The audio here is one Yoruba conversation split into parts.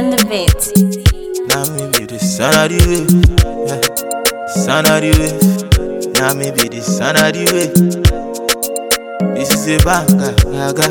and the beat. Now me be the son of the wave. Yeah. Son of the wave. Now me be the son of the wave. This is a banga, gaga.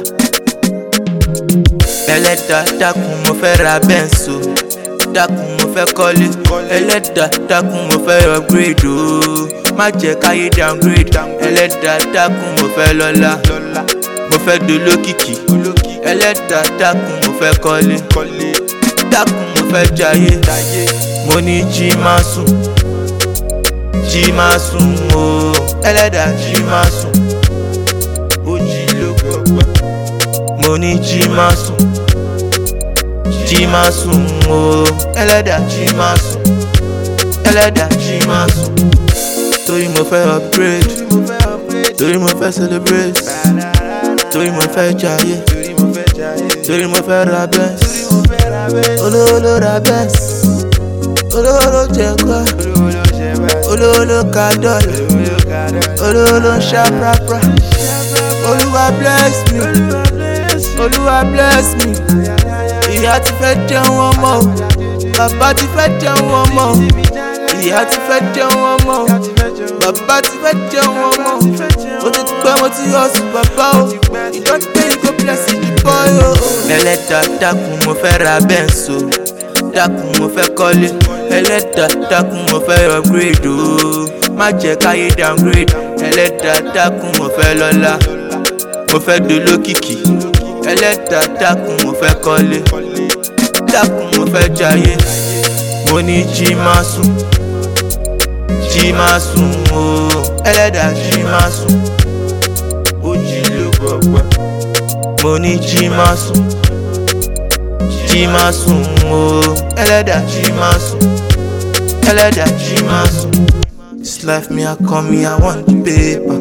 Ẹlẹ́dàá dákun mo fẹ́ ra bẹ́ǹsì o. Dákun mo fẹ́ kọ́lé. Ẹlẹ́dàá dákun mo fẹ́ upgrade o. Má jẹ́ káyé downgrade. Ẹlẹ́dàá dákun mo fẹ́ lọ́lá. Mo fẹ́ dolókìkí. Ẹlẹ́dàá dákun mo fẹ́ kọ́lé. Dákun mo fẹ́ jayé. Mo ní jí máa sùn. Jí máa sùn o. Ẹlẹ́dàá jí máa sùn. Ó jí ló gbọ́ mo ní jí máa sùn jí máa sùn o ẹlẹ́dàá jí máa sùn ẹlẹ́dàá jí máa sùn torí mo fẹ́ upgrade torí mo fẹ́ celebrate torí mo fẹ́ jayé torí mo fẹ́ ra benz olówó ló ra benz olówó ló jẹ kọ́ olówó ló ka dọ́là olówó ló ń ṣá prapra olúwa bless me olúwa bless me ìyá ti fẹ́ jẹun ọmọ o bàbá ti fẹ́ jẹun ọmọ o ìyá ti fẹ́ jẹun ọmọ o bàbá ti fẹ́ jẹun ọmọ o ó ti pẹ́ mo ti yọ sí bàbá o ìdọ́tí ìgò bless the boy o. ẹlẹ́dàá dákun mo fẹ́ ra bẹ́ǹsì o dákun mo fẹ́ kọ́lé ẹlẹ́dàá dákun mo fẹ́ upgrade o má jẹ́ káyé downgrade ẹlẹ́dàá dákun mo fẹ́ lọ́lá mo fẹ́ dolókìkí ẹlẹ́dàá dákun mo fẹ́ kọ́lé dákun mo fẹ́ jayé mo ní jí máa sùn jí máa sùn o ẹlẹ́dàá jí máa sùn ó jí ló gbọ̀gbọ̀ mo ní jí máa sùn jí máa sùn o ẹlẹ́dàá jí máa sùn ẹlẹ́dàá jí máa sùn this life me I come me I want the paper.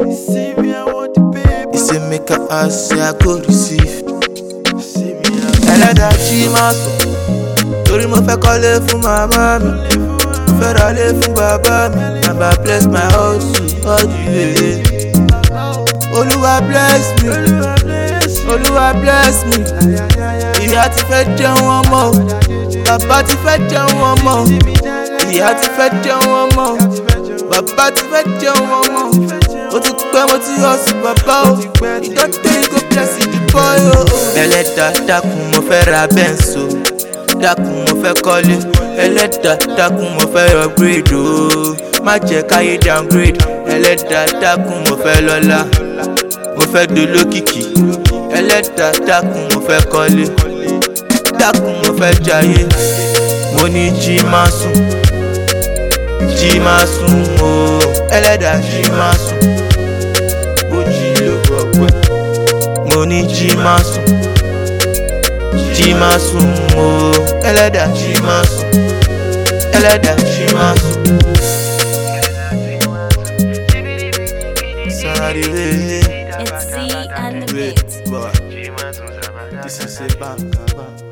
He say make I ask, say I go receive. Ẹlẹ́dàá jí máa sùn, torí mo fẹ́ kọ́lé fún màmá mi. Mo fẹ́ ralé fún bàbá mi. Bàbá bless my hustle all the way. Olúwa bless me, Olúwa bless me. Ìyá ti fẹ́ jẹun ọmọ o, bàbá ti fẹ́ jẹun ọmọ o. Ìyá ti fẹ́ jẹun ọmọ o, bàbá ti fẹ́ jẹun ọmọ o ó ti pẹ́ mo ti yọ sí bàbá o ìdọ́tẹ́ ìgò bless the boy o. ẹlẹ́dàá dákun mo fẹ́ ra bẹ́ǹsì o dákun mo fẹ́ kọ́lé ẹlẹ́dàá dákun mo fẹ́ upgrade o má jẹ́ káyé downgrade ẹlẹ́dàá dákun mo fẹ́ lọ́lá mo fẹ́ dolókìkí ẹlẹ́dàá dákun mo fẹ́ kọ́lé dákun mo fẹ́ jayé mo ní jí máa sùn jí máa sùn o ẹlẹ́dàá jí máa sùn mo ní jí máa sùn jí máa sùn o ẹlẹ́dàá jí máa sùn ẹlẹ́dàá jí máa sùn. Sorry, It's C and the beat. This is a bang, bang.